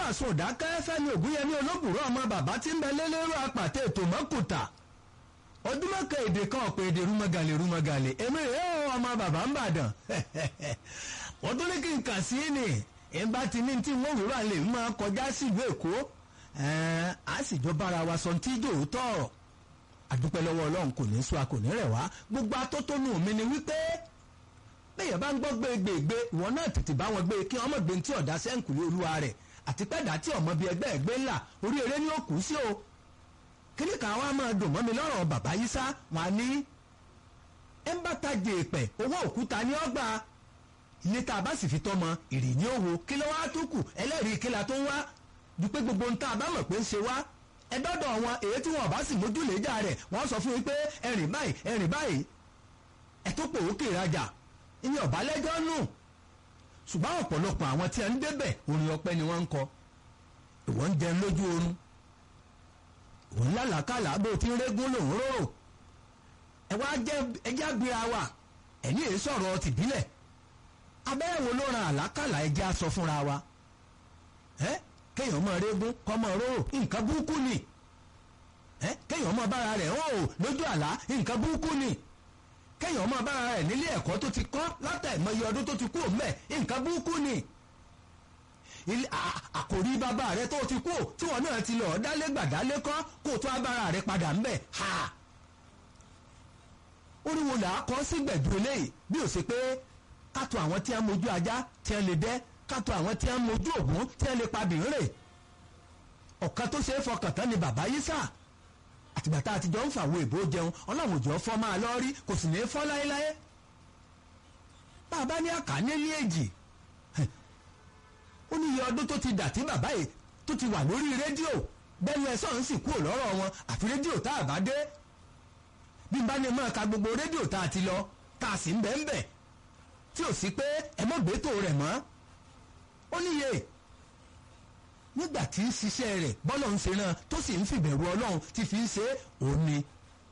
àsun ìdákẹ́ fẹ́mi ògúnyẹmí olóbùrọ̀ ọmọ bàbá tí ń bẹ lélẹ́rú apàtẹ ètò mọ́kùtà ojúmọ́kẹ èdè kan ọ̀pẹ èdè rúmọ́gàlè rúmọ́gàlè èmi rèé o ọmọ bàbá ń bàdàn wọ́n tún ní kí n kà sí ni ìbá ti ní tí wọ́n wúrọ̀ lè máa kọjá sílùú èkó a sì jọ bára wa sọ tí jò tọ̀ àdúpẹ́ lọ́wọ́ ọlọ́run kò ní sọ a kò ní rẹ̀ wá gbogbo atótónu mi ni wípé bẹ́ẹ̀ bá ń gbọ́ gbégbègbè ìwọ náà tètè bá wọn gbé kí ọmọ gbé tí ọ̀dà sẹ́ǹkùlé olúwa rẹ̀ àti pẹ́ẹ́dà tí ọmọ bíi ẹgbẹ́ ẹgbẹ́ ńlá orí eré ni ó kù sí o kíní kan wá máa dùn mọ́ mi lọ́rọ̀ bàbá yìí sá wọn á ní ẹ ń bá tajè pẹ̀ owó òkúta ní ọgbà ilé tá a bá sì fi tọ́mọ ìrì ní òwò kí ló wá tó kù ẹlẹ́rìí kí la tó ń wá dúpẹ́ gbogbo ń tá a bá mọ̀ pé ń ṣe wá ẹ dọ́dọ̀ wọn èyí tí wọn bá sì mójúlẹ̀jà rẹ̀ wọ́n sọ fún yín pé ẹ̀rìn báyìí ẹ̀rìn báyìí ẹ tó pò ókè ìrajà ìní ọ̀bálẹ́jọ́ nù ṣùgbọ́n ọ̀pọ̀lọpọ̀ àwọn tí a ń débẹ̀ orin ọpẹ́ ni wọ́n ń kọ ìwọ ń jẹun lójú oorun òun lálàkàlà bó ti ń régún lòún róró ẹ wá jẹ ẹjẹ àgbéra wa ẹni èyí sọ̀rọ̀ tìbílẹ̀ abẹ́rẹ́ wo ló ran àlákàlà ẹjẹ́ aṣọ fúnra wa ẹ kéèyàn máa régún kọ́ máa róró nǹkan burúkú ni ẹ kéèyàn máa bára rẹ̀ hàn ó lójú àlá nǹkan burúkú ni kéèyàn máa bára rẹ̀ nílé ẹ̀kọ́ tó ti kọ́ látàìmọye ọdún tó ti kú òmẹ́ nǹkan burúkú ni àkòrí bàbá rẹ tó ti kú tí wọn náà ti lọ dálé gbàdálé kọ́ kó tó abára rẹ padà ńbẹ̀ ha oríwo là á kọ́ sí gbẹ̀dú eléyìí bí ó ṣe pé kátó àwọn tí a mojú ajá tí a lè dẹ́ kátó àwọn tí a mojú ògún tí a lè pa bìrè ọ̀kan tó ṣe é fọkàn tán ni bàbá yìí sà àtìgbà tá a ti jọ ń fàwọ ìbò jẹun ọlọ́run òjò fọ́ máa lọ rí kò sì ní í fọ́ láéláé bàbá ní àkànní ní èjì ó ní iye ọdún tó ti dà tí bàbá yìí tó ti wà lórí rédíò bẹ́ẹ̀ ni ẹ sọ̀rọ̀ sì kúrò lọ́rọ̀ wọn àfi rédíò tá a bá dé bí n bá ní máa ka gbogbo rédíò tá a ti lọ tá a sì ń bẹ̀ ń bẹ̀ tí ò sí pé ẹ mọ̀ gbẹ́tò rẹ̀ mọ́ ó níye nígbà tí ń ṣiṣẹ́ rẹ̀ bọ́lọ̀ ń ṣe náà tó sì ń fìbẹ̀rù ọlọ́run ti fi ń ṣe òun ni.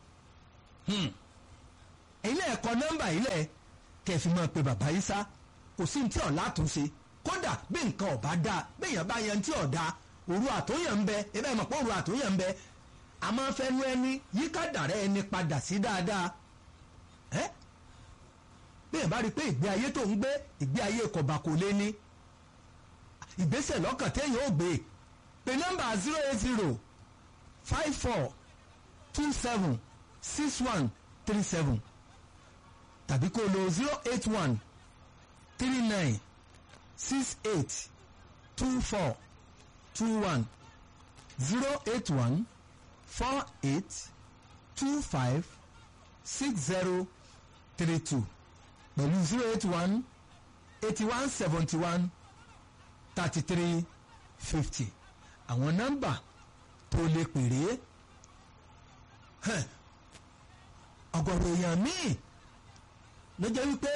ilé ẹ̀kọ́ nọ́mbà ilẹ̀ kẹfì máa pe bàbá yìí sá kò sí ní tí ọ̀la àtúnṣe kódà bí nǹkan ọ̀bá dáa béèyàn bá yan tí ọ̀dà òru àtúnyàn ń bẹ ebe mọ̀ pé òru àtúnyàn ń bẹ a máa fẹnu ẹni yíká dàrẹ́ ẹni padà sí dáadáa ẹ́ béèyàn bá rí i pé ìgbé ayé tó ń gbé ìgbé ayé kọ̀bà kò lé ní ìgbésẹ̀ lọ́kàn téèyàn ò gbé pé nọ́mbà zero eight zero five four two seven six one three seven tàbí kó lo zero eight one three nine six eight two four two one zero eight one four eight two five six zero three two pẹ̀lú zero eight one eighty one seventy one thirty three fifty àwọn nọ́mbà tó lè pèrè ọ̀gọ̀rọ̀ èèyàn míì ló jẹ́ wípé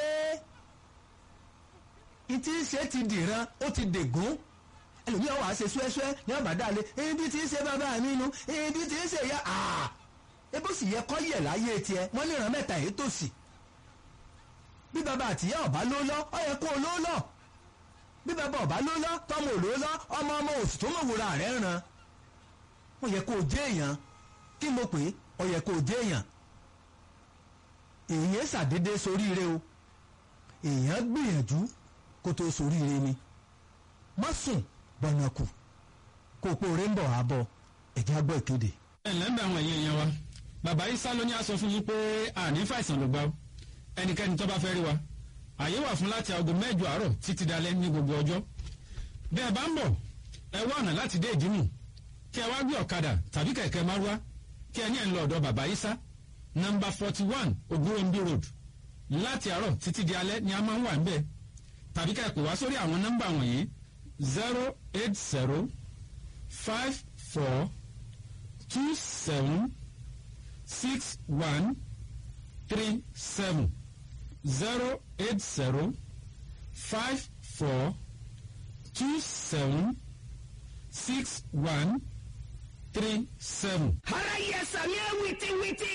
ìtí ṣe ti dìran ó ti dègún ẹlòmíràn wàá ṣe ṣúẹ́ṣúẹ́ ní ọ̀bàdàlẹ̀ ibi tí ń ṣe bàbá mi nu ibi tí ń ṣe ya ebó sì yẹ kọ́ yẹ̀ láyé tiẹ̀ wọ́n ní ìran mẹ́ta èyí tòsí bí bàbá àtìyá ọ̀bá ló lọ ọ yẹ kó o ló lọ bí bàbá ọ̀bá ló lọ tọmọ ò ló lọ ọmọ ọmọ òsì tó mọ̀ wúra rẹ̀ ràn ó yẹ kó o jẹ́ èèyàn kí mo pè é ó yẹ kó o jẹ́ èèyàn èèyàn ṣàdédé soríire o èèyàn gbìyànjú kó tó soríire ni má sùn bọ̀nà kù kó o pé oore ń bọ̀ wá bọ̀ ẹ̀jẹ̀ gbọ́ ìkéde. ẹ ǹlẹ́ ń bẹ àwọn èèyàn yẹn wa bàbá Ìsá ló ní a sọ fún yín pé àní fàìsàn ló gbà ó ẹnikẹ́ni tó bá fẹ́ rí wa àyè wà fún láti aago mẹ́jọ àárọ̀ títí dalẹ́ ní gbogbo ọjọ́ bí ẹ bá ń bọ̀ ẹ wá ọ̀nà láti dé ìdímù kí ẹ wá gbé ọ̀kadà tàbí kẹ̀kẹ́ márúwá kí ẹ ní ẹ̀ ń lọ ọ̀dọ̀ bàbá Ìsá nọ́mbà forty one Ògúnròmbí road láti àárọ̀ títí di alẹ́ ni a máa ń wà níbẹ̀ tàbí ká ẹ pè wá sórí àwọn nọ́mbà wọ̀nyí zero eight zero five four two seven six one three seven zero eight zero five four two seven six one three seven. ara yẹ sàmì ẹ wìtìwìtì.